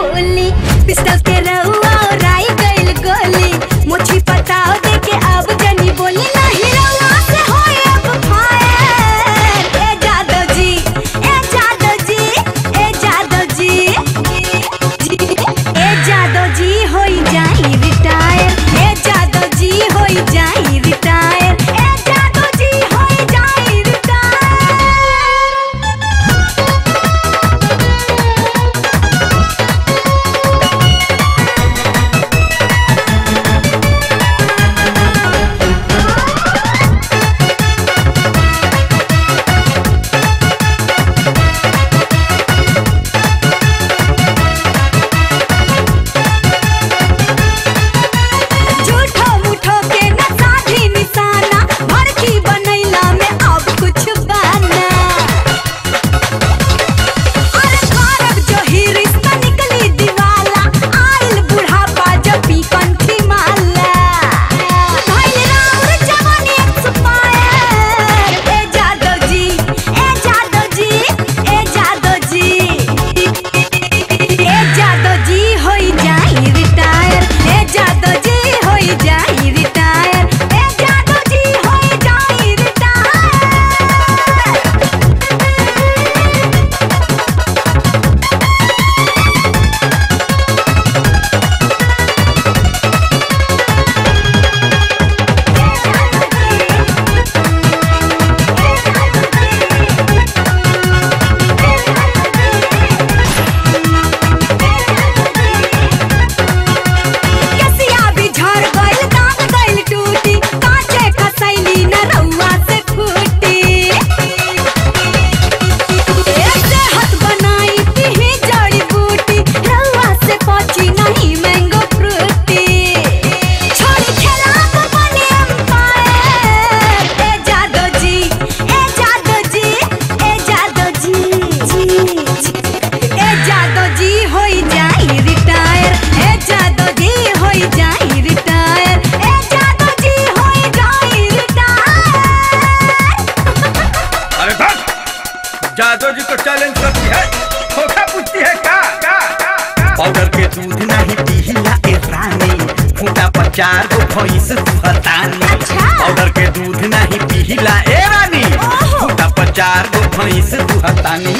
Holi pistol के रहुआ और आई गइल गोली मोछी पटाओ दे के अब जनी बोली नहीं रहुआ से होए अब फायर ए जादो जी ए जादो जी ए जादो जी ए जादो जी होई जाई रिटायर ए जादो जी होई जाई रिटायर ए जादो जी होई जाई रिटायर झूठो मूठो के न साधी निशाना भड़की बनैला में अब कुछ बाना अरे कारक जो ही रिश्ता निकली दीवाला आइल बुढ़ापा जो पी कंठी माला भइल राउर जवानी एक्सपायर ए जादो जी ए जादो जी ए जादो जी ए जादो जी होई जाई रिटायर ए जादो जी होई जाई रिटायर ए जादो जी होई जाई रिटायर कसिया भी झड़ गइल दांत गइल टूटी काचे खसैली न रउआ से फूटी ऐसे हाथ बनाई पीही जड़ी बूटी रउआ से पची नहीं मैंगो फ्रूटी छोड़ी खेलाब बने एम्पायर ए जादो जी ए जादो जी ए जादो जी ए जादो जी होई जाई रिटायर ए जादो जी होई जाई रिटायर ए जादो जी होई जाई रिटायर अरे बस जादव जी को चैलेंज करती है धोखा पूछती है का का का का? पाउडर के दूध नहीं पीला ए रानी फूटा पर चार गो भैंस दुहतानी अच्छा। पाउडर के दूध नहीं पीला ए रानी ओहो। फूटा पर चार गो भैंस दुहतानी